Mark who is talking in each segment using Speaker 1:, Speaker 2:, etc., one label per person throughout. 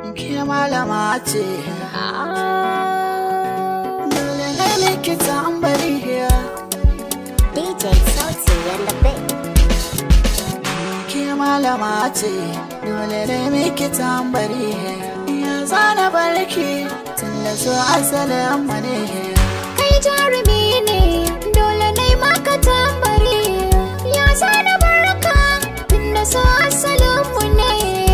Speaker 1: ke malama ce dole ne likita an bari
Speaker 2: DJ Sauti and the Big.
Speaker 1: ke malama ce dole ne likita an bari ya zana barki tun da so asalin mu ne
Speaker 2: Kai jarumi ne, dole ne maka tambari. Ya zana barka, tunda so asalinmu ne.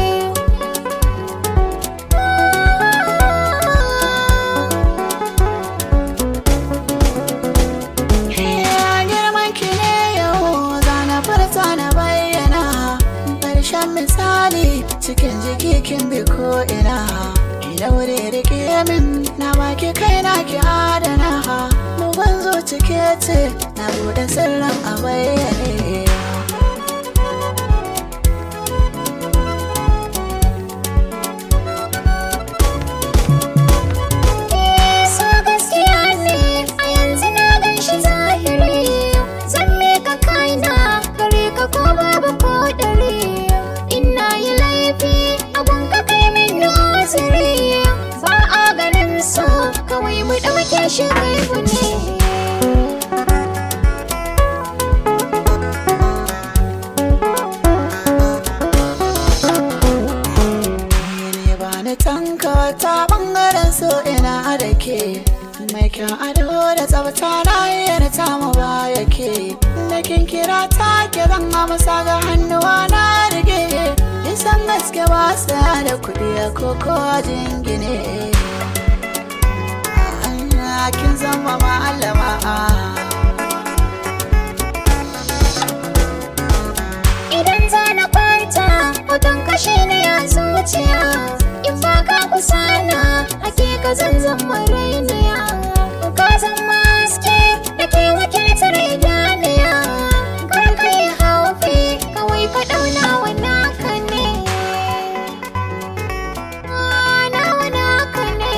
Speaker 1: Ya girman ki ne yau zana farta na bayyana Ƙarshen misali cikin jiki kin bi ko ina Ina wuri rike min na baki kaina ki adana Mugun zuci ke ce na buɗe sirrin a bayyane
Speaker 2: So gaskiya ne, a yanzu na gan shi zahiri. Zan mika kaina, gare ka ko babu ko ɗari. Ina yi laifi, abun ka kai min noziri. Ba a ganin so, kawai mu ɗauke shi gaibu ne.
Speaker 1: ne ba ni tanka ta bangaren so ina da ke mai kyan ado da tsafta na yana ta mu ba yake da kin kira ta ke zan amsa ga hannuwa na rige isan gaske ba sa da kuɗi a koko jingine Ah, kin zama malama
Speaker 2: Idan za na kwanta, hoton kashe ne ya zuciya. In ba ka kusana, hakika zan zama rainiya. Ka zama haske da ke wakiltar idaniya. Kar ka yi haufi, kawai ka ɗauna wa naka ne. Ah, nawa naka ne.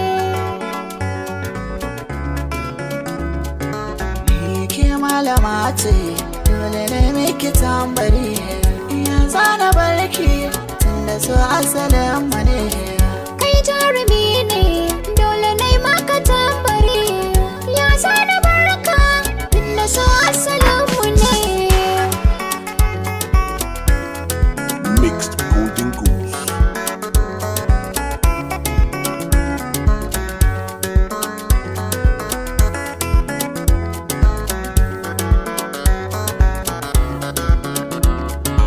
Speaker 1: Ni ke malama ce dole ne miki tambari ya zana barki tunda so asalin mu ne
Speaker 2: Kai jarumi ne, dole ne maka tambari. Ya zana barka, tunda so asalinmu ne.
Speaker 3: Mixed Golden Goose.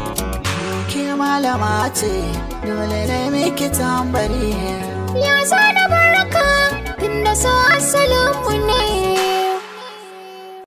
Speaker 1: Ni ke malama ce dole ne miki tambari
Speaker 2: Ya zana